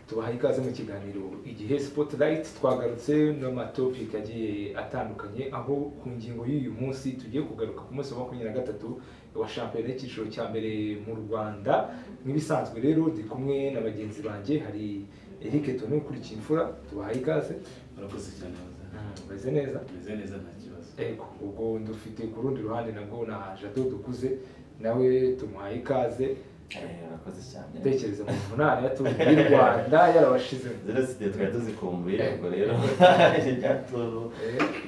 tubaha ikaze mu kiganiro igihe spotlight twagarutse n'amatopiki agiye atandukanye aho ku ngingo y'uyu munsi tugiye kugaruka ku munsi wa makumyabiri na gatatu wa shampiyona y'icyiciro cya mbere mu rwanda nk'ibisanzwe rero ndi kumwe na bagenzi banjye hari eric tone ukurikiye imfura tubaha ikaze murakoze cyane meze neza meze neza nta kibazo ego ubwo ndufite ku rundi ruhande nabwo na jado dukuze nawe tumuhaye ikaze murakoze cyane tekereza mu vunane yatuje y'u rwanda yarabashizemo zeroside twari tuzikumbuye ubwo rero ryaturu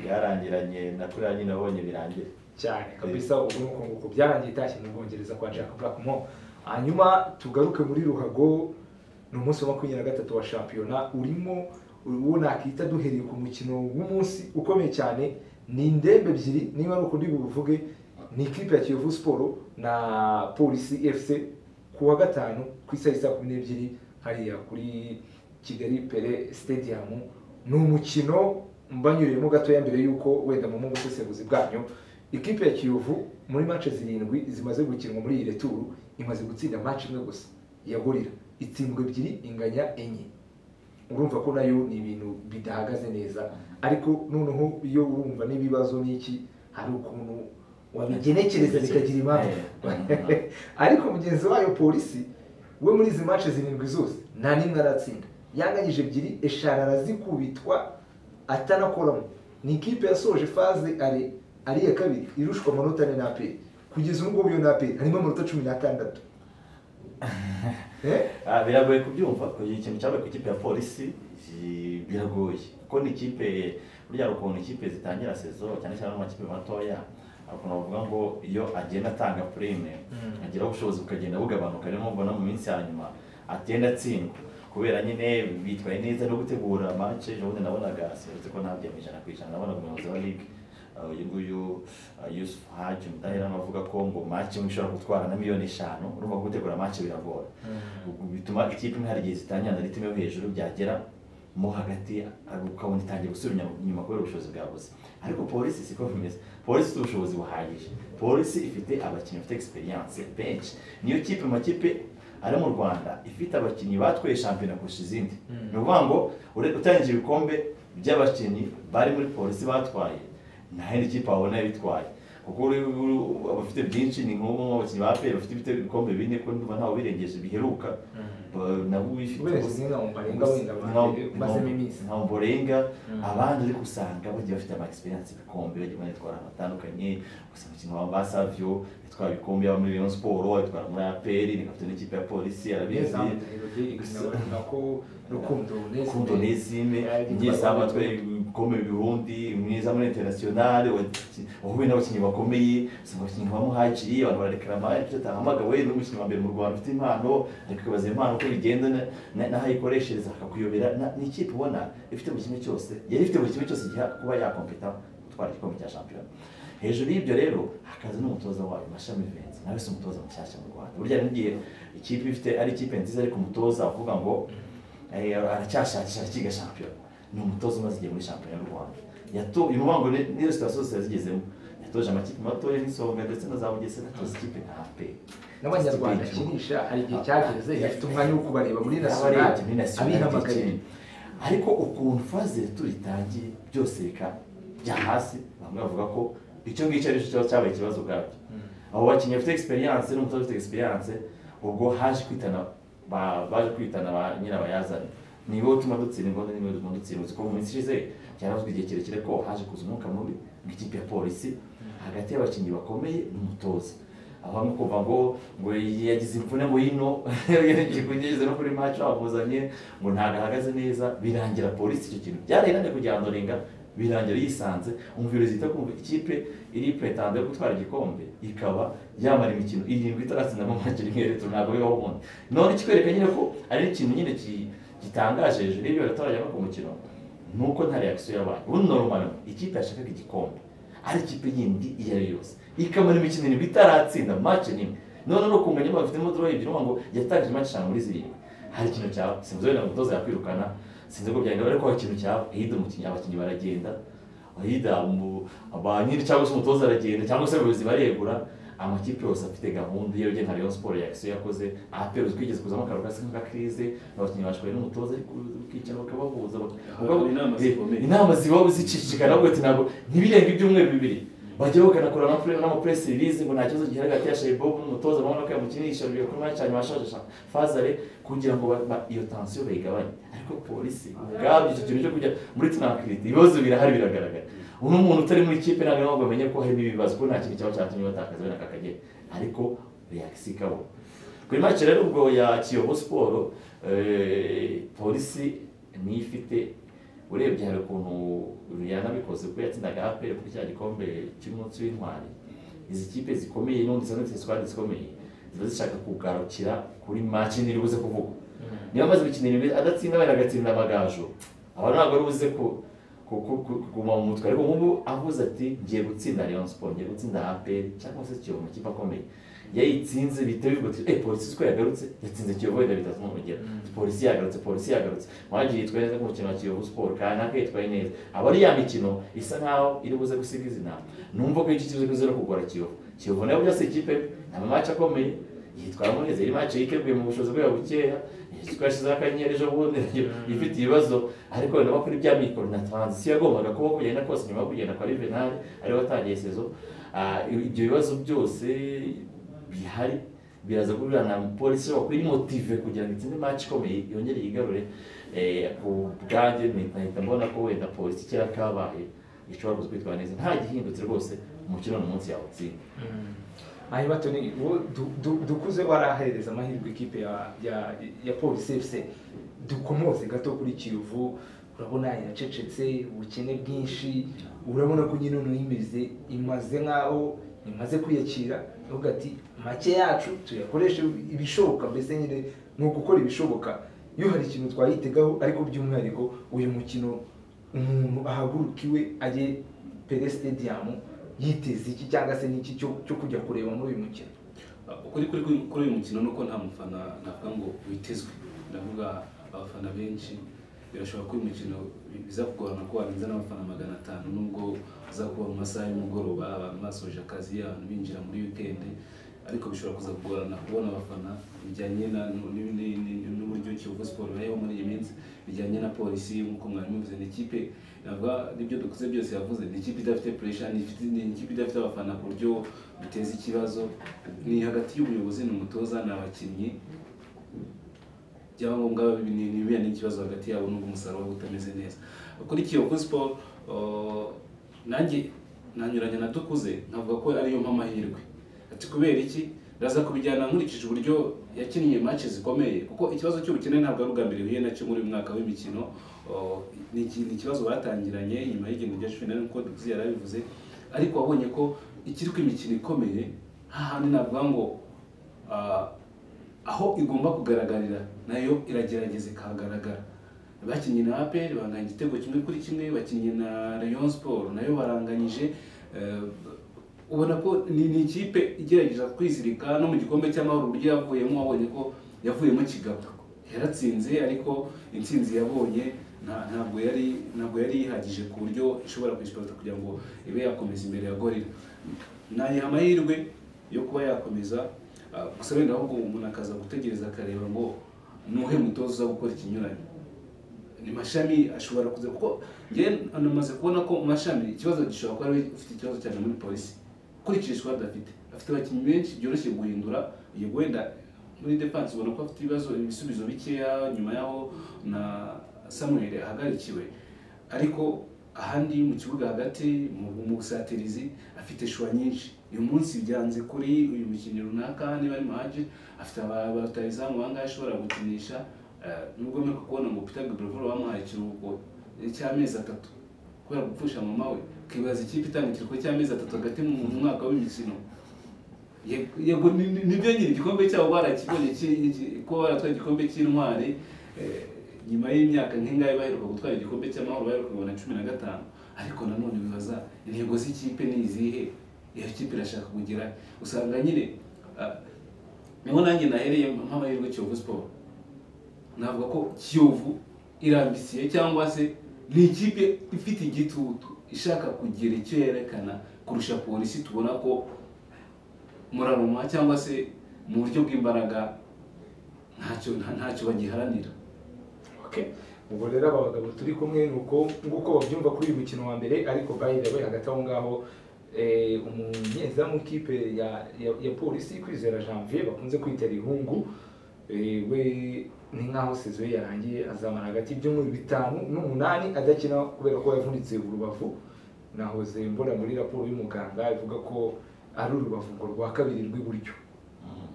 ryarangiranye na kuri yanyu nabonye birangira cyane kabisa ubu ni uko nguko byarangiye itashye mu bwongereza kwa jack black mo hanyuma tugaruke muri ruhago ni umunsi wa makumyabiri na gatatu wa shampiyona urimo uwo nakita duhereye ku mukino w'umunsi ukomeye cyane ni indembe ebyiri niba ari uko ndi buvuge ni ikipe ya kiyovu siporo na polisi fc ku wa gatanu ku isaha isa kumi n'ebyiri hariya kuri kigali pere stadium ni umukino mbanyuriyemo gatoya mbere y'uko wenda mu busesenguzi bwanyu ikipe ya kiyovu muri mace zirindwi zimaze gukinwa muri iyi returu imaze gutsinda mace imwe gusa ya gorira itsindwa ebyiri inganya enye urumva ko nayo ni ibintu bidahagaze neza ariko noneho iyo urumva n'ibibazo n'iki hari ukuntu wabigenekereza bikagira impamvu ariko mugenzi wayo polisi we muri izi mace zirindwi zose nta n'imwe aratsinda yanganyije ebyiri eshanu arazikubitwa atanakoramo ni ikipe yasoje faze ari ari iya kabiri irushwa amanota ane n'aperi kugeza ubu ngubu iyo n'aperi harimo amanota cumi n'atandatu Eh? Ah, biragoye kubyumva ikintu cyabaye ku ikipe ya polisi i- biragoye kuko ni ikipe burya hari ukuntu ikipe zitangira sezo cyane cyane amakipe matoya hari ukuntu bavuga ngo iyo agenda atanga purime Mm. ageraho ubushobozi bukagenda bugabanuka niyo mpamvu ubona mu minsi ya nyuma agenda atsindwa kubera nyine bitwaye neza no gutegura match ejo bundi nabonaga seretse ko ntabyo mu ijana ku ijana nabonaga umuyobozi wa ligue uh, uyu nguyu uh, Yusuf Haji Mudaheranwa avuga ko ngo match imwe ishobora gutwara na miliyoni eshanu urumva ko gutegura match biragora ubwo bituma ikipe imwe hari igihe zitangira na ritime yo hejuru byagera mo hagati ari- ukabona itangiye gusubira inyuma- inyuma kubera ubushobozi bwabuze ariko polisi siko bimeze polisi ifite ubushobozi buhagije polisi ifite abakinnyi bafite experience benshi niyo kipe mu makipe ari mu rwanda ifite abakinnyi batwaye shampiyona kurusha izindi Mm. ni ukuvuga ngo ure- utarengije ibikombe by'abakinnyi bari muri polisi batwaye nta yindi kipe wabona bitwaye kuko uri- uri- abafite byinshi ni nk'ubu abakinnyi ba peri bafite ibite- ibikombe bine ko ndumva ntawe birengeje biheruka Ba- nabo bifite Uburengeje gusa- nka Ombolenga gusa- wenda ba- nka- mazemo nka- iminsi. nka Ombolenga, Mm. abandi uri gusanga bagiye bafite ama experience ibikombe bagiye banatwara ahantu hatandukanye gusa umukino wa ba Savio yatwara ibikombe yaba muri Rayon Sport yatwara muri APR ni kapiteni w'ikipe ya polisi arabizi gusa- rukundo Kundo Nezime Ari gutwara nyezamu abantu. atwaye ibikombe birundi mwiza muri international wahuye n'abakinnyi bakomeye si abakinnyi nka muhajiri abantu bararekarama ibyo atahamagawe ni umukinnyi wa mbere mu rwanda ufite impano ariko ukibaza iyo impano uko bigenda na- na- n'aho ayikoreshereza akakuyobera na- ni ikipe ubona ifite buri kimwe cyose yari ifite buri kimwe cyose igiha kuba yakompeta gutwara igikombe cya shampiyona hejuru y'ibyo rero hakaza n'umutoza wayo mashami venzi nawe si umutoza mushyashya mu rwanda burya n'igihe ikipe ifite ari ikipe nziza ariko umutoza avuga ngo Eh, aracyashakisha arakiga shampiyona ni umutoza umaze igihe muri shampiyona y'u rwanda yato uyu muhango ni- niyo sitasiyo zose yazigezemo yatoje amakipe matoya n'isonga ndetse na za bugesera atoza ikipe nka pe n'abanyarwanda akinisha hari igihe cyageze yafite umwanya wo kubareba muri nationale nasiyonali abihamagaye ariko ukuntu faze turitangiye byose bika bya hasi bamwe bavuga ko icyo ngicyo ari cyo cyabaye ikibazo ubwabyo abo bakinnyi bafite experience n'umutoza ufite experience ubwo haje kwitana ba- baje kwitana ba nyirabayazana ni wowe utuma dutsindwa ni wowe utuma dutsindwa uzi ko mu minsi ishize cyaravuzwe igihe kirekire ko haje kuza umwuka mubi nk'ikipe ya polisi hagati y'abakinnyi bakomeye n'umutoza aho bamwe kumva ngo ngo yagize imvune ngo yino yageze no kuri match bamuzanye ngo ntabwo ahagaze neza birangira polisi icyo kintu byarahirane kugira ngo renga birangira yisanze umviro zita kumva ikipe iri pretanda yo gutwara igikombe ikaba yamara imikino irindwi itaratsindamo match rimwe reto ntabwo bibaho ubundi none kikwereka nyine ko ari ikintu nyine ki- gitangaje hejuru y'ibyo abaturage bava ku mukino nuko nta reaction yabaye ubundi normal ikipe yashakaga igikombe ari ikipe yindi iyo ari yo yose ikamara imikino irindwi itaratsinda match nimwe none ni ukunganya bafitemo draw ebyiri uvuga ngo yatangije match eshanu muri zirindwi hari ikintu cyaba sinzi wenda umutoza yakwirukana sinzi ko byagenda ariko hari ikintu cyaba hirya umukinnyi abakinnyi baragenda hirya mu ba nyiri cyangwa se umutoza aragenda cyangwa se abayobozi baregura amakipe yose afite gahunda iyo ugenda Rayon Sport ya Action yakoze APR twigeze kuzamo akaruhuko gasa nka krize abakinnyi bashwaye n'umutoza ariko ukicara bakabahuza baka- Haba inama zikomeye. Eh, inama ziba zicicikana ubwo ati ntabwo ntibirenga ibyumweru bibiri bajya bakanakora amapure n'amapuresi rilizi ngo nta kibazo gihari hagati ya shayibobu n'umutoza babona ko yamukinisha bigakorwa cyane bashaje fazare kugira ngo ba- ba- iyo tansiyo bayigabanye ariko polisi ubwabyo icyo kintu cyo kujya muri tunakiriti ibibazo birahari biragaragara uno muntu utari muri ikipe ntabwo ari ngombwa amenye ko harimo ibibazo kuko nta kintu cyaba cyatumye batakaza wenda kakagera ariko reakisi ikaba kuri make rero ubwo ya kiyovu siporo eh, polisi niyo ifite urebye hari ukuntu yanabikoze kuko yatsindaga aperi kuri cya gikombe cy'umunsi w'intwari izi kipe zikomeye n'ubundi ziba zifite sikwadi zikomeye ziba zishaka kugarukira kuri make ntiri buze kuvuga niba amaze gukina ibintu adatsinda wenda agatsinda amagaju aba ntabwo ari buze ku ku- ku- ku- kuguma mu mutwe ariko nk'ubu avuze ati ngiye gutsinda Rayon Sport ngiye gutsinda APR cyangwa se Kiyovu amakipe akomeye yayitsinze bihita bivuga ati eh polisi uko yagarutse yatsinze Kiyovu wenda bitatu mu rugero polisi yagarutse polisi yagarutse mwagiye yitwaye neza ku mukino wa Kiyovu Sport kanaka yitwaye neza aba ari ya mikino isa nkaho iri buze gusiga izina numva ko iki kibazo kizira kugora Kiyovu Kiyovu nayo byose ikipe ni amamatch akomeye yitwara neza iyi mace yiteguye mu bushobozi bwayo bukeya twashyizeho akanyenyeri ejo bundi ifite ibibazo ariko nabo kuri bya mikoro na taranzisiyo yagombaga kuba kugenda kose nyuma yo kugenda kwa rivenari ariwe watangiye sezo Ah, ibyo bibazo byose bihari biraza guhurira na polisi bakora imotive kugira ngo itsinde mace ikomeye yongere yigarure Eh, ku bwanjye nahita mbona ko wenda polisi kera kabaye ishobora kuzwitwara neza nta gihindutse rwose umukino ni umunsi yawutsinda aho batoni uwo du- du- dukuze warahereza amahirwe ikipe ya ya ya polisi fc dukomoze gato kuri kiyovu urabona yacecetse ubukene bwinshi urabona ko nyine uno yimeze imaze nk'aho imaze kwiyakira uvuga ati make yacu tuyakoreshe ibishoboka mbese nyine ni ugukora ibishoboka iyo hari ikintu twayitegaho ariko by'umwihariko uyu mukino umuntu ahagurukiwe ajye pere stadium yiteze iki cyangwa se n'iki cyo cyo kujya kureba muri uyu mukino ukuri kuri kuri- kuri uyu mukino nuko nta mufana navuga ngo witezwe ndavuga abafana benshi birashoboka ko uyu mukino bi- biza kugorana ko warenza n'abafana magana atanu nubwo uza kuba mu masaha y'umugoroba abantu basoje akazi abantu binjira muri wikendi ariko bishobora kuza kugorana kubona abafana bijyanye na- nu- ni- ni- ni- n'uburyo kiyovu siporo bayeho muri iyi minsi bijyanye na polisi nk'uko mwari mubivuze ni ikipe navuga n'ibyo dukuze byose yavuze ni ikipe idafite puresha ni ifite- ni ikipe idafite abafana ku buryo biteza ikibazo ni hagati y'ubuyobozi n'umutoza ni abakinnyi byaba ngombwa nibiya n'ikibazo hagati yabo n'ubwo umusaruro waba utameze neza kuri kiyovu siporo uh, nanjye nanyuranya na dukuze nkavuga ko ariyo mpamahirwe ati kubera iki ndaza kubijyana nkurikije uburyo yakinnye match zikomeye kuko ikibazo cy'ubukene ntabwo ari ubwa mbere huye nacyo muri uyu mwaka w'imikino Uh, ni iki- ni ikibazo batangiranye nyuma y'igihembwe rya cumi na rimwe nk'uko dukuze yari abivuze ariko wabonye ko ikiri ku imikino ikomeye hahandi navuga ngo ah, aho igomba kugaragarira nayo iragerageza ikahagaragara bakinnye na APR banganya igitego kimwe kuri kimwe bakinnye na Rayon Sport nayo baranganyije eh, ubona ko ni ni ikipe igerageza kwizirika no mu gikombe cy'amahoro uburyo yavuyemo wabonye ko yavuyemo kigabo yaratsinze ariko intsinzi yabonye nta- ntabwo yari ntabwo yari ihagije ku buryo ishobora kwishyura kugira ngo ibe yakomeza imbere ya gorira nayiha amahirwe yo kuba yakomeza Ah, gusa wenda ahubwo umuntu akaza gutegereza akareba ngo nuhe mutoza uza gukora ikinyuranye ni mashami ashobora kuza kuko njye namaze kubona ko mu mashami ikibazo gishobora kuba ari we ufite ikibazo cyane muri polisi ukurikije squad afite afite abakinnyi benshi byoroshye guhindura uyu wenda muri defense ubona ko afite ibibazo ibisubizo bikeya nyuma yaho na Samuel ahagarikiwe ariko ahandi mu kibuga hagati mu mu busatirizi afite shuwa nyinshi uyu munsi byanze kuri uyu mukinnyi runaka niba ari maje afite aba- abatayizamu bangahe ashobora gukinisha eh, nubwo mwe kubona ngo Peter Gabriel bamuhaye ikiruhuko cy'amezi atatu kubera gupfusha mama we ukibaza ikipe itanga ikiruhuko cy'amezi atatu hagati mu mu mwaka w'imikino Yego- yego ni- ni- nibyo nyine igikombe cyabo barakibonye ki- ki- ko baratwaye igikombe cy'intwari eh, nyuma y'imyaka nk'ingahe baheruka gutwara igikombe cy'amahoro baheruka kubona cumi na gatanu ariko nanone bibaza intego z'ikipe ni izihe iyo kipe irashaka kugira usanga nyine ah, niho nanjye nahereye nk'amahirwe Kiyovu Sport navuga ko Kiyovu irambisiye cyangwa se ni ikipe ifite igitutu ishaka kugira icyo yerekana kurusha polisi tubona ko muraruma cyangwa se mu buryo bw'imbaraga ntacyo nta- ntacyo bagiharanira Okay. ubwo rero aba bagabo turi kumwe ni uko nguko babyumva kuri uyu mukino wa mbere ariko by the way hagati aho ngaho eh, umunyezamu w'ikipe ya, ya, ya polisi kwizera janvier bakunze kwita rihungu eh, we ni nk'aho sezo ye yarangiye azamara hagati y'ibyumweru bitanu n'umunani adakina kubera ko yavunitse urubavu nahoze mbona muri raporo y'umuganga ivuga ko ari urubavu ngo rwa kabiri rw'iburyo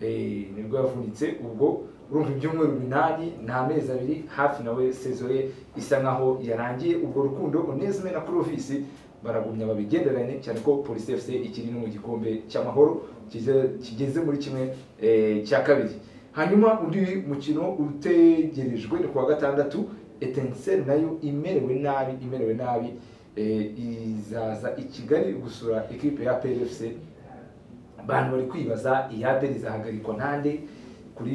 Eh, nibwo yavunitse ubwo urumva ibyumweru binani ni amezi abiri hafi nawe sezo ye isa nkaho yarangiye ubwo rukundo onesime na kurovisi baragumya babigenderanye cyane ko polisi fc ikiri no mu gikombe cy'amahoro kize- kigeze muri kimwe eh, cya kabiri hanyuma undi mukino utegerejwe ni kuwa gatandatu etenseri nayo imerewe nabi imerewe nabi eh, izaza i kigali gusura ekipe ya plfc abantu bari kwibaza iyaperi izahagarikwa nande kuri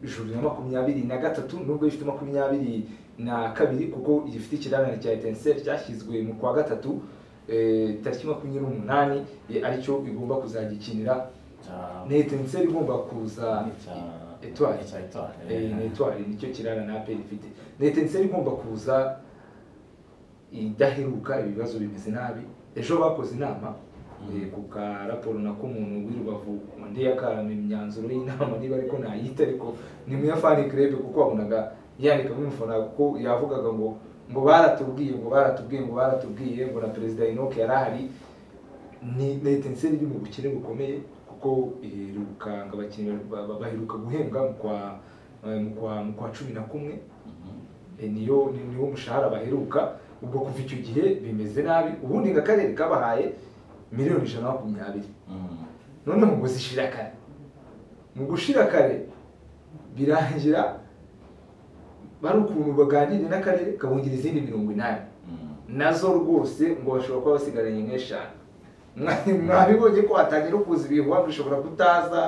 juru na makumyabiri na gatatu nubwo ifite makumyabiri na kabiri kuko igifite ikiranane cya etenseri cyashyizwe mu kwa gatatu eh, tariki makumyabiri n'umunani eh, aricyo igomba kuzagikinira Cya- ni etenseri igomba kuza ni cya- Etoile. ni cya Etoile, eh, eh. ni etwari nicyo kirana na aperi ifite ni etenseri igomba kuza idaheruka ibibazo bimeze nabi ejo bakoze inama Mm. eh, ku karaporo nako umuntu w'i rubavu undi yakarama imyanzuro y'inama niba ariko ntayita ariko ni muyafani kirebe kuko wabonaga yandika muri mufana kuko yavugaga ngo ngo baratubwiye ngo baratubwiye ngo baratubwiye ngo na perezida inoke yari ahari ni na etenseri iri mu bukene bukomeye kuko iherukanga abakinnyi ba- ba- baheruka guhembwa mu kwa eh, mu kwa mu kwa cumi na kumwe Mhm. Eh, niyo ni- niwo mushahara baheruka ubwo kuva icyo gihe bimeze nabi ubundi nka karere kabahaye miliyoni ijana na makumyabiri Mhm. noneho ngo zishira kare mu gushira kare birangira bari ukuntu baganire n'akarere kabongera izindi mirongo inani Mhm. nazo rwose ngo bashobora kuba basigaranye nk'eshanu Mwa- mwabibonye ko hatangira kuza ibihuha ngo ishobora kutaza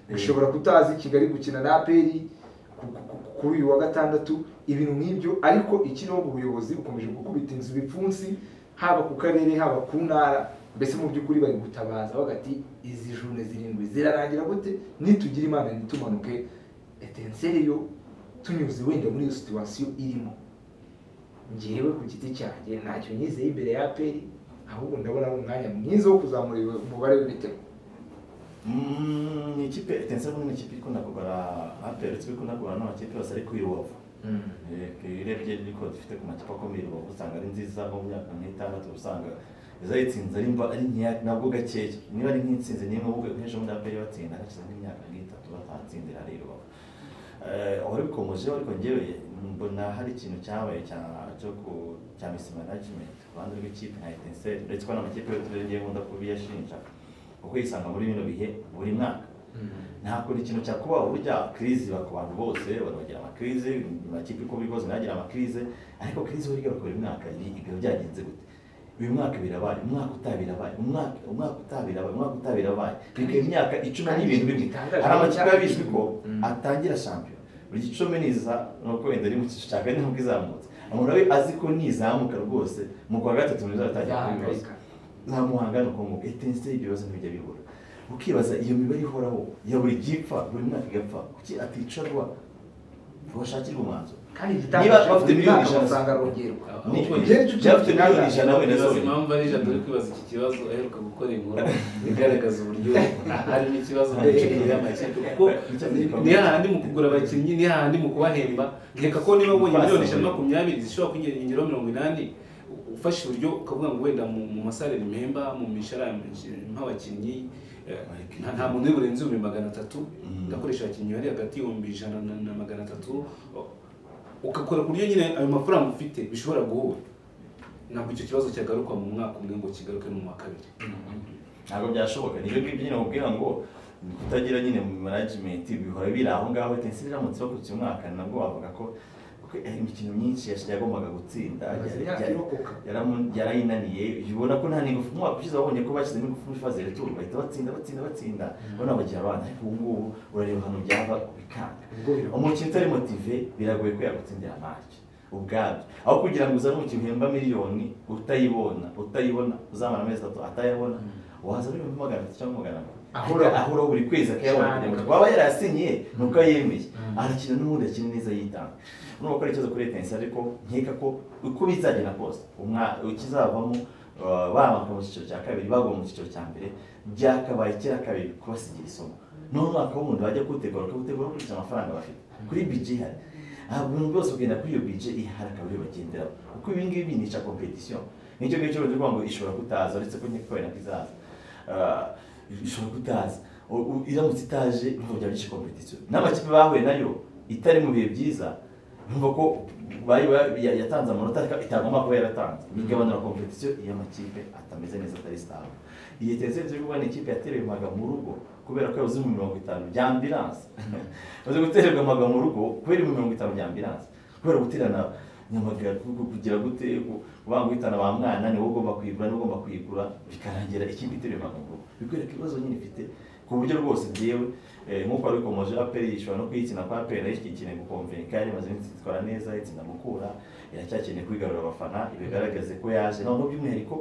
ngo ishobora kutaza i kigali gukina na aperi ku- ku- ku- kuri uyu wa gatandatu ibintu nk'ibyo ariko ikiriho mu buyobozi bukomeje gukubita inzu ibipfunsi haba ku karere haba ku ntara mbese mu by'ukuri bari gutabaza bagati izi june zirindwi zirarangira gute nitugire imana ntitumanuke etenseri yo tunyuze wenda muri iyo situwasiyo irimo njyewe ku giti cyanjye ntacyo nyizeye imbere ya aperi ahubwo ndabona ari umwanya mwiza wo kuzamura umubare w'ibitego Mm, ni ikipe etense ubundi ni ikipe ikunda kugura aperi twe ikunda kugura n'amakipe yose ari ku irubavu Eh, urebye niko dufite ku makipe akomeye i rubavu usanga ari nziza nko mu myaka nk'itandatu usanga izayitsinze ari mba ari nkeya nabwo gakeya niba ari nk'intsinzi niyo mpamvu nk'ejo bundi aperi batsinda hashize nk'imyaka nk'itatu batatsindira ari i rubavu Eh, wari bikomeje ariko ngewe mbona hari ikintu cyabaye cya- cyo ku cya misi management ku ruhande rw'ikipe nka etenseri uretse ko n'amakipe y'uturere ngewe nkunda kubiyashinja kuko yisanga muri bino bihe buri mwaka ntabwo ni ikintu cyakubaho burya kirizi iba ku bantu bose abantu bagira amakirize amakipe uko bikoze ntagira amakirize ariko kirizi burya iba buri mwaka ibi ibyo byagenze gute uyu mwaka birabaye umwaka utaha birabaye umwaka umwaka utaha birabaye umwaka utaha birabaye bikaba imyaka icumi n'ibintu bimwe hari amakipe biba bizwi ko Mm. atangira shampiyona buri gicumi niza nuko wenda ari mu cyiciro cya kane nubwo izamutse umuntu we azi ko nizamuka rwose mu kwa gatatu ntizatangira kubibaza yahangayika ntamuhanga ni ukuntu etenseri ibyo bibazo ntibijya bibura ukibaza iyo mibare ihoraho ya buri gipfa buri mwaka igapfa kuki aticarwa bashakirwa umwanzuro kandi Niba bafite igitangaje miliyoni ijana- amafaranga arongerwa Ni- Ahubwo ibyo ngibyo byafite miliyoni ijana wenda Nibaza zonyine. impamvu ari ijana uri kwibaza iki kibazo aheruka gukora inkuru igaragaza uburyo harimo ikibazo mu micungire y'amakipe kuko ni hahandi mu kugura abakinnyi ni hahandi mu kubahemba reka ko niba ubonye miliyoni ijana na makumyabiri zishobora kwinyiringiraho mirongo inani ufashe uburyo ukavuga ngo wenda mu mu masare ni mpemba mu mishahara nk'abakinnyi nta nta muntu uri burenze ibihumbi magana atatu Mm. ndakoresha abakinnyi bari hagati y'ibihumbi ijana na na magana atatu ugakora ku buryo nyine ayo mafaranga ufite bishobora guhura ntabwo icyo kibazo cyagaruka mu mwaka umwe ngo kigaruke no mu wa kabiri ntabwo byashoboka nibyo ngibyo nyine bakubwira ngo ni kutagira nyine mu management bihora biri aho ngaho etenseri iramutse bakurikiye umwaka nabwo bavuga ko kuko imikino myinshi yas- yagombaga gutsinda Amaze yari- imyaka yari- irokoka. yaramu- yarayinaniye ubona ko nta n'ingufu umwaka ushize babonye ko bashyizemo ingufu muri faze retour bahita batsinda batsinda batsinda bona bagira abana ariko ubu ngubu urareba ahantu byava bikanga ubwo birakomeye umukino utari motive biragoye ko yagutsindira match ubwabyo aho kugira ngo uzane umukino uhemba miliyoni utayibona utayibona uzamara amezi atatu atayabona wazana ibihumbi magana atatu cyangwa magana abiri Ahura. ahora ahora buri kwezi akayabona kugira ngo twaba yarasinye nuko yemeye arakina n'ubundi akina neza yitanga urumva ko ari ikibazo kuri leta ariko nkeka ko uko bizagenda kose umwa- ikizavamo uh, bamanuka mu cyiciro cya kabiri bagwa mu cyiciro cya mbere byakabaye kera kabiri kubasigira isomo n'uwo mwaka w'umuntu bajya kuwutegura bakawutegura bakurikije amafaranga bafite kuri bije ihari aha buri muntu wese ugenda kuri iyo bije ihari akaba ariyo bagenderaho kuko ibi ngibi binica kompetisiyo nicyo ngicyo bavuga ngo ishobora kutaza uretse ko nyine kubera ko izaza Ah, ishobora kutaza U- u- iramutse itaje ntabwo byaba byinshi kompetisiyo n'amakipe bahuye nayo itari mu bihe byiza numva ko bari ba- ya- yatanze amanota ariko itagomba kuba yaratanze bigabanura kompetisiyo iyo amakipe atameze neza atari sitari iyi tesensi yo kubona ikipe yatererwaga mu rugo kubera ko yabuze mu mirongo itanu bya ambilanse uzi gutererwa amaga mu rugo kubera mu mirongo itanu bya ambilanse kubera guterana nyamagara ku- kugira gute ku- kubanga guhitana ba mwana niwe ugomba kuyigura niwe ugomba kuyigura bikarangira ikipe itereye amaga mu rugo bikwereka ibibazo nyine ifite ku buryo rwose byewe nk'uko wari ukomeje aperi ishobora no kuyitsina kwa aperi nayo ikeneye gukomvenka yarimaze iminsi itwara neza itsinda mukura iracyakeneye kwigarura abafana ibigaragaze ko yaje noneho by'umwihariko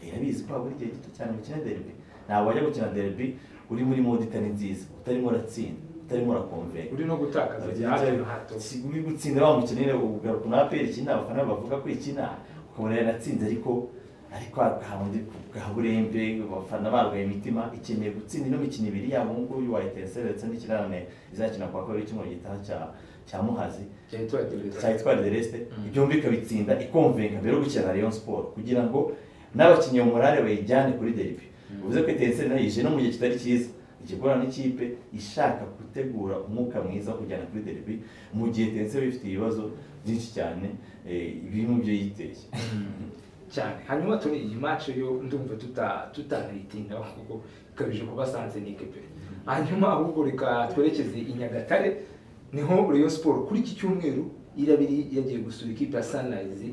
irabizi ko habura igihe gito cyane mukina derby ntabwo wajya gukina derby uri muri mode itari nziza utarimo uratsinda utarimo urakomvenka uri no gutakaza bya hato na hato si uri gutsinda bamukeneye ugaruka na aperi ikina abafana bavuga ko ikina ukabona yaratsinze ariko ariko hahandi bwa burembe abafana barwaye imitima ikeneye gutsinda ino mikino ibiri yabo nguyu wa etenseri ndetse n'ikirane izakina kwa kabiri cy'umuriro gitaha cya cya muhazi cyahita wagereza cyari twari de resite byombi ikabitsinda ikomvenga mbere yo gukina na Rayon Sport kugira ngo n'abakinnyi umurare bayijyane kuri derby bivuze ko etenseri nayo ije no mu gihe kitari cyiza ikigorana n'ikipe ishaka gutegura umwuka mwiza wo kujyana kuri derby mu gihe etenseri iba ifite ibibazo byinshi cyane eh, biri mu byo yiteye cyane hanyuma turi iyi match yo ndumva tuta tutanayitindaho kuko ikabije kuba Sanzenike pe hanyuma ahubwo reka twerekeze i Nyagatare niho Rayon Sport kuri iki cyumweru irabiri yagiye gusura ikipe ya Sunrise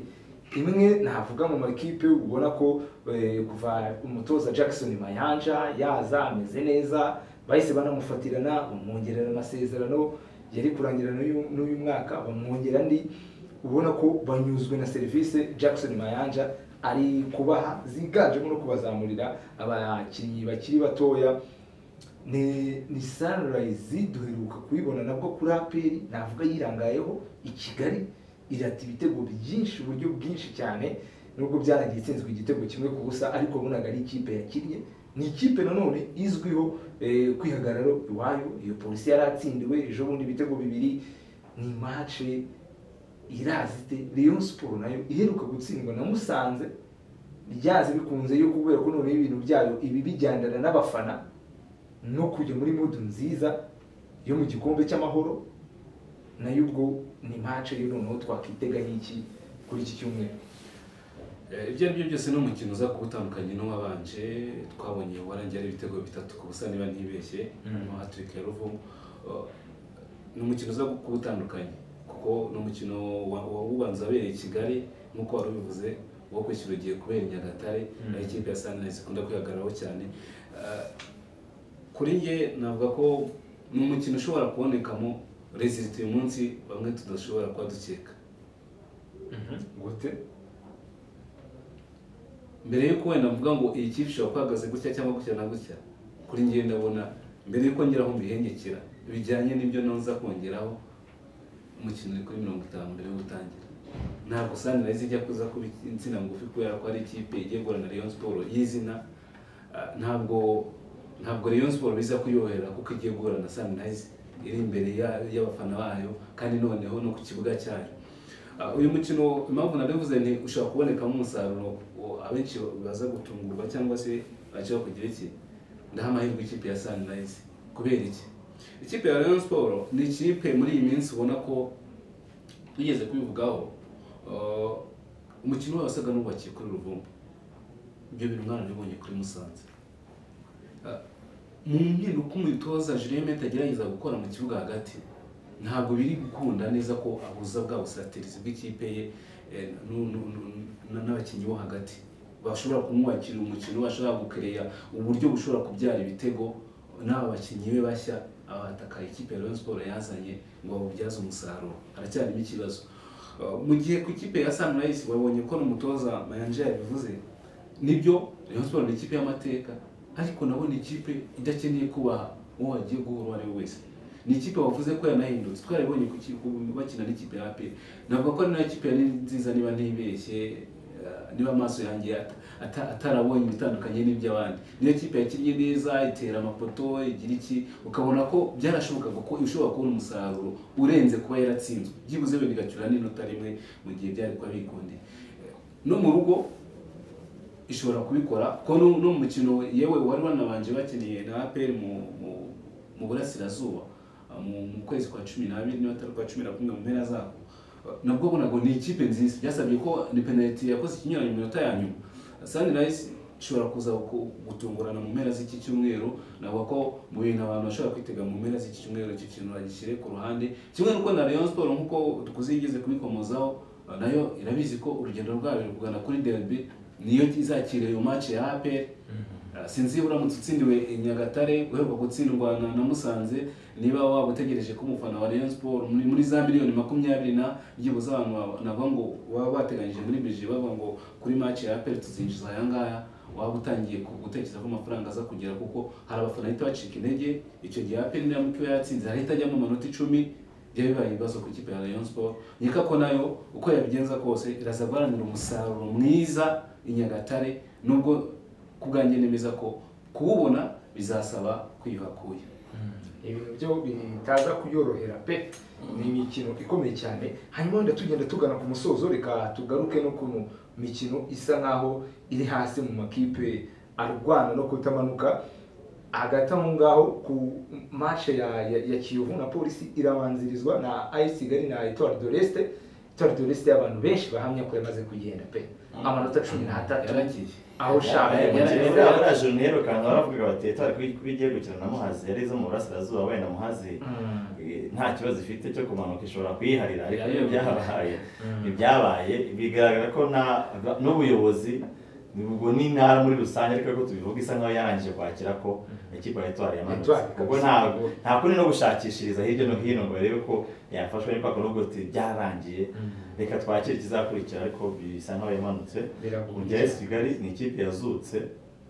imwe navuga mu makipe ubona ko eh, kuva umutoza Jackson Mayanja yaza ameze neza bahise banamufatirana bamwongerera amasezerano yari kurangira n'uyu n'uyu mwaka bamwongera andi ubona ko banyuzwe na serivisi Jackson Mayanja ari kubaha ziganjemo no kubazamurira abakinnyi bakiri batoya ni ni Sunrise duheruka kuyibona nabwo kuri APR navuga yirangayeho i Kigali irata ibitego byinshi uburyo bwinshi cyane nubwo byaragiye itsinzwe igitego kimwe ku busa ariko wabonaga ari ikipe yakinnye ni ikipe nanone izwiho eh, kwihagararo iwayo iyo polisi yaratsindiwe ejo bundi ibitego bibiri ni match irazi ite Rayon Sport nayo iheruka gutsindwa na Musanze ryazi bikunze yo kubera ko noneho ibintu byayo ibi bijyandana n'abafana no kujya muri mudu nziza yo mu gikombe cy'amahoro nayo ubwo ni match yo noneho twakwitega n'iki kuri iki cyumweru Eh, ibyo ari byo byose ni umukino uza kuba utandukanye n'uwabanje twabonye warangiye ari ibitego bitatu ku busa niba ntibeshye Mm. no hatrick ya ruvumu Eh, ni umukino uza kuba utandukanye kuko ni umukino wa- wa- ubanza wabereye i kigali nk'uko wari ubivuze uwo kwishyura ugiye kubera i nyagatare Mm. aho ikipe ya sunrise ikunda kwihagararaho cyane Eh, kuri njye navuga ko ni umukino ushobora kubonekamo rezilita uyu munsi bamwe tudashobora kuba dukeka gute mbere yuko wenda mvuga ngo iyi kipe ishobora kuba ihagaze gutya cyangwa gutya na gutya kuri njye ndabona mbere yuko ngeraho mbihengekera bijyanye n'ibyo nza kongeraho umukino uri kuri mirongo itanu mbere yo gutangira ntabwo sunrise ijya kuza kuba insina ngufi kubera ko ari ikipe igiye guhura na Rayon Sport y'izina Ah, ntabwo ntabwo Rayon Sport biza kuyohera kuko igiye guhura na sunrise iri imbere ya- y'abafana bayo kandi noneho no ku kibuga cyayo Ah, uyu mukino impamvu nabivuze ni ushobora kubonekamo umusaruro wo- abenshi baza gutungurwa cyangwa se bashaka kugira iki ndaha amahirwe ikipe ya Sunrise kubera iki ikipe ya Rayon Sport ni ikipe muri iyi minsi ubona ko tugeze kubivugaho ah, umukino wayo wasaga n'ubakiye kuri ruvumbu ibyo bintu mwarabibonye kuri Musanze Ah, mu mpinduka umutoza Julien Meta agerageza gukora mu kibuga hagati ntabwo biri gukunda neza ko ahuza bwa busatirizi bw'ikipe ye eh, nu- nu- nu- na- n'abakinnyi bo hagati bashobora kumwakira umukino bashobora gukereya uburyo bushobora kubyara ibitego n'aba bakinnyi be bashya abataka ikipe ya Rayon Sport yazanye ngo babubyaze umusaruro haracyarimo ikibazo Eh, mu gihe ku ikipe ya Sunrise babonye ko n'umutoza Mayanja yabivuze nibyo Rayon Sport ni ikipe y'amateka ariko nabona ikipe idakeneye kubaha uwo wagiye guhura uwo ari we wese ni ikipe wavuze ko yanahindutse twarabonye ku ki- ku- bakina n'ikipe ya APR navuga ko n'iyo kipe yari nziza niba ntibeshye eh, niba amaso yanjye ata- ata- atarabonye ibitandukanye n'iby'abandi niyo kipe yakinnye neza itera amapoto igira iki ukabona ko byarashobokaga ko ishobora kubona umusaruro urenze kuba yaratsinzwe byibuze wenda igacyura n'inota rimwe mu gihe byari kuba bikundiye no mu rugo ishobora kubikora ko no no mu mukino we- yewe wari wanabanje bakiniye na APR mu mu- mu burasirazuba uh, mu mu kwezi kwa cumi n'abiri niba atari kwa cumi na kumwe mu mpera zako Uh, nabwo bonaga ni ikipe nziza byasabye ko ni penaliti yakoze ikinyuranye mu minota ya nyuma Sunrise ishobora kuza ku- gutungurana mu mpera z'iki cyumweru navuga ko mu bintu abantu bashobora kwitega mu mpera z'iki cyumweru icyo kintu bagishyire ku ruhande kimwe n'uko na Rayon Sport nk'uko dukuze yigeze kubikomozaho uh, nayo irabizi ko urugendo rwayo ruri kugana kuri derby niyo izakira iyo match ya APR Ah, sinzi uramutse utsindiwe i Nyagatare uheruka gutsindwa na, na Musanze niba waba utegereje ko umufana wa Rayon Sport muri, muri za miliyoni makumyabiri na byibuze abantu baba- navuga ngo baba bateganyije muri bije bavuga ngo kuri match ya APR tuzinjiza aya ngaya waba utangiye ku- gutekereza ko amafaranga aza kugera kuko hari abafana bahita bacika intege icyo gihe APR niramuka iba yatsinze harahita ajyamo amanota icumi byari bibaye ibibazo ku ikipe ya Rayon Sport nkeka ko nayo uko yabigenza kose iraza guharanira umusaruro mwiza i Nyagatare nubwo ku bwanjye nemeza ko kuwubona bizasaba kwiyuhakuye ibintu byo bitaza kuyorohera pe ni imikino ikomeye cyane hanyuma wenda tugenda tugana ku musozo reka tugaruke no ku mikino isa nkaho iri hasi mu makipe arwana no kutamanuka hagati aho ngaho ku mashe ya, ya, ya kiyovu na polisi irabanzirizwa na ayisi kigali na etoile de l'Est. etoile de l'Est y'abantu benshi bahamya ko yamaze kugenda pe amanota cumi n'atatu yaragiye aho ushaka yari yaraje nirukanka baravuga bati etari kuri kuri igiye gukina na muhazi yari izo mu burasirazuba wenda muhazi Mm. eh, nta kibazo ifite cyo kumanuka ishobora kuyiharira ariko Yari- ibyabaye Mm. ibyabaye bigaragara ko na- n'ubuyobozi ubwo n'intara muri rusange ariko ko tubivuga isa nkaho yarangije kwakira ko ikipe ya etwari yamanutse Etoile, kuko kabisa. ntabwo nta kundi no gushakishiriza hirya no hino ngo barebe ko yafashwe n'impaka n'ubwo tuti byarangiye reka twakire ikizakurikira ariko bisa nkaho yamanutse Biragoye. ubwo yesi kigali ni ikipe yazutse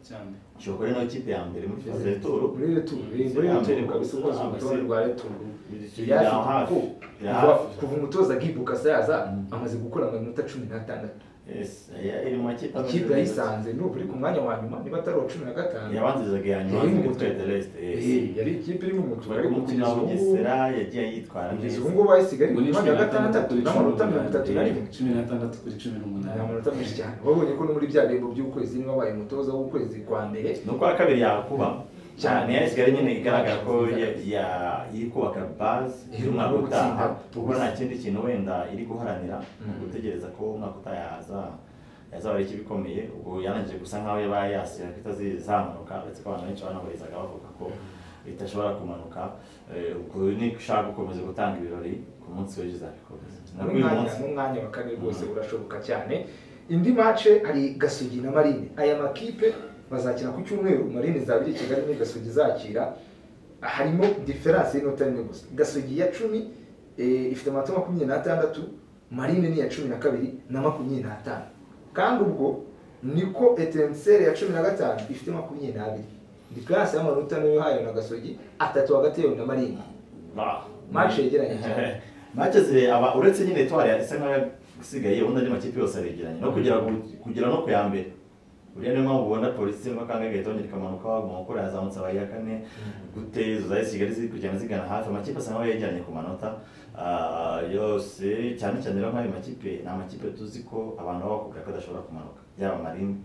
cyane ishobora kuba ari nayo ikipe ya mbere muri faze y'itoro muri returu muri returu kabisa ukoze urutonde rwa returu Bya yaje hafi, ko bya kuva- hafi. kuva umutoza gibuka sayaza Mm. amaze gukora amanota cumi n'atandatu Yes, ya- iri mu makipe ameze ikipe neza. yayisanze n'ubu iri ku mwanya wa nyuma niba atari uwa cumi na gatanu yabanzirizaga iya nyuma Yari mu n'umutwe mutuku. deleste Eh, yari ikipe iri mu mutuku bari ariko kumukina kugeza wa ubu- bugesera yagiye yitwara kugeza neza ubu ngubu ayisigaye Ubwo ku ni mwanya wa gatandatu n'amanota mirongo itatu na rimwe cumi n'atandatu kuri cumi ni n'umunani amanota menshi cyane wabonye ko no muri bya bihembo by'ukwezi niba wabaye umutoza w'ukwezi kwa mbere ni ukwa kabiri yakuba cyane ya kigali nyine igaragara ko ya- ya- iri kubaka baze y'umwaka Yo gutsinda. utaha kuko nta kindi kintu wenda iri guharanira ni ugutegereza ko umwaka utaha yaza- yazaba ari ikipe ikomeye ubwo yanangije gusa nkaho yabaye yasira ko itazizamuka uretse ko abantu benshi banabarizaga bavuga ko idashobora kumanuka Eh, ubwo ni ushaka gukomeza gutanga ibirori ku munsi w'ejo izabikomeza nabwo uyu n'umwanya munsi n'umwanya wa kane rwose Mm. urashoboka cyane indi mace hari gasugi na marine aya makipe bazakina ku cyumweru marine izabiri kigali ni gasugi izakira harimo diferanse y'inota rimwe gusa gasugi ya cumi eh, ifite amanota makumyabiri n'atandatu marine ni iya cumi na kabiri na makumyabiri n'atanu kandi ubwo niko etenseri ya cumi na gatanu ifite makumyabiri n'abiri diferanse y'amanota niyo hayo na gasogi atatu hagati yayo na marine Ba. Match yegeranye cyane. Match zire aba uretse nyine Etoile isa nkaho isigaye ubundi andi makipe yose aregeranye no kugera ku- kugera no ku ya mbere uriya niyo mpamvu ubona polisi irimo kanga igahita yongera ikamanuka waguma gukora yazamutse aba iya kane gute izo zahise kigali ziri kugenda zigana hafi amakipe asa nkaho yegeranye ku manota ah, yose cyane cyane rero nk'ayo makipe ni amakipe tuzi ko abantu baba bakubwira ko adashobora kumanuka yaba marine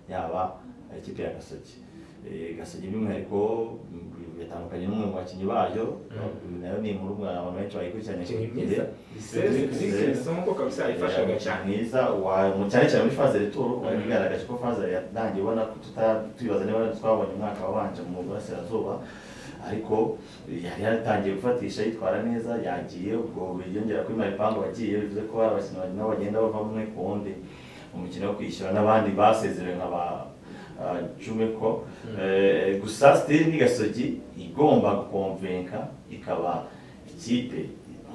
yaba ikipe ya gasogi Eh, gasogi by'umwihariko mm, bitandukanye n'umwe mu bakinnyi bayo nayo ni inkuru mwa- abantu benshi bayikurikiranye Umukinnyi igihe. mwiza Zire- isoko kabisa yifashaga cyane mwiza wa- mu- cyane cyane muri faze retoro wari bigaragaje ko faze yatangiye ubona ko tuta- tubibaza niba twabonye umwaka wabanje mu burasirazuba ariko yari yatangiye gufatisha yitwara neza yagiye ubwo yongera kuri maripangu wagiye bivuze ko hari abakinnyi bagenda bagenda bava umwe ku wundi umukino wo kwishyura n'abandi basezerewe nka ba ah, jumeko Eh, gusa siteri ni gasogi igomba gukomvenka ikaba ikipe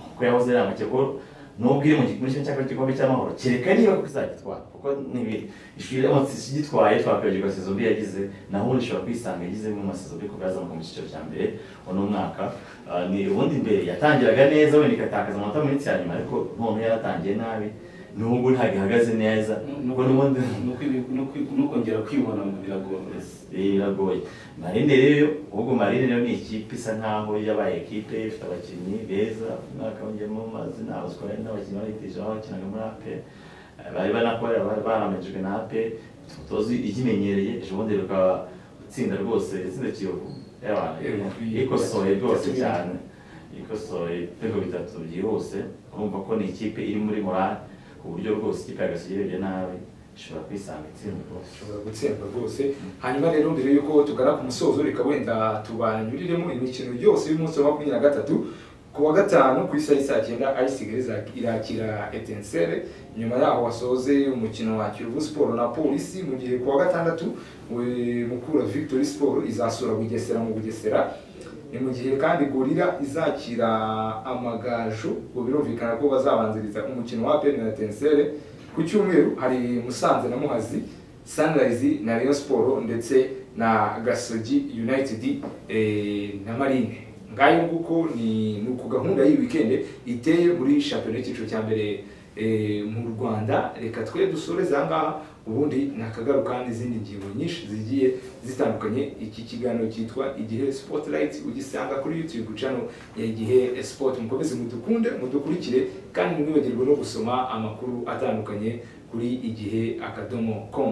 kuko yahoze ari amakeko nubwo iri mu gi- muri kimwe cya kabiri cy'igikombe cy'amahoro kereka niba kuko izagitwara kuko n'ibiri ishuri once igitwaye twakwibagirwa sezo mbi yagize naho ubundi ushobora kwisanga yagizemo amasezo mbi kuko yazamuka mu cyiciro cya mbere uno mwaka Ah, ni ubundi mbere yatangiraga neza wenda ikatakaza amanota mu minsi ya nyuma ariko none yaratangiye nabi nubwo ntabwo ihagaze neza kuko n'ubundi no kongera kwibona ngo biragora biragoye marine rero ubwo marine rero ni ikipe isa nkaho yabaye ekipe ifite abakinnyi beza umwaka wongeyemo amazina abaswari n'abakinnyi babitije aho bakinaga muri ape bari banakora bari baramajijwe na ape tuzi ikimenyereye ejo bundi rukaba itsinda rwose itsinda kiyovu yaba- ikosoye rwose cyane ikosoye ibitego bitatu byihuse urumva ko ni ikipe iri muri morale ku buryo rwose ikipe yagasigerebye nabi ishobora kwisanga itsinda rwose ushobora gutsindwa rwose hanyuma rero mbere y'uko tugana ku musozo reka wenda tubanyuriremo imikino yose y'umunsi wa makumyabiri na gatatu ku wa gatanu ku isaha y'isaa cyenda ayisigare irakira etensere nyuma yaho wasoze umukino wa kiyovu siporo na polisi mu gihe ku wa gatandatu we- mukura victory siporo izasura bugesera mu bugesera ni mu gihe kandi gorira izakira amagaju ngo birumvikana ko bazabanziriza umukino wa peni na etensere ku cyumweru hari musanze na muhazi sunrise na rayon siporo ndetse na gasogi united eh, na marine ngayo nguko ni ni ku gahunda y'iyi wikendi iteye muri shampiyona y'icyiciro cya mbere eh, mu rwanda reka twe dusoreze aha ngaha ubundi nakagaruka n'izindi ngingo nyinshi zigiye zitandukanye iki kiganiro cyitwa igihe spotlight ugisanga kuri youtube channel ya igihe sport mukomeze mudukunde mudukurikire kandi ntimwibagirwe no gusoma amakuru atandukanye kuri igihe akadomo com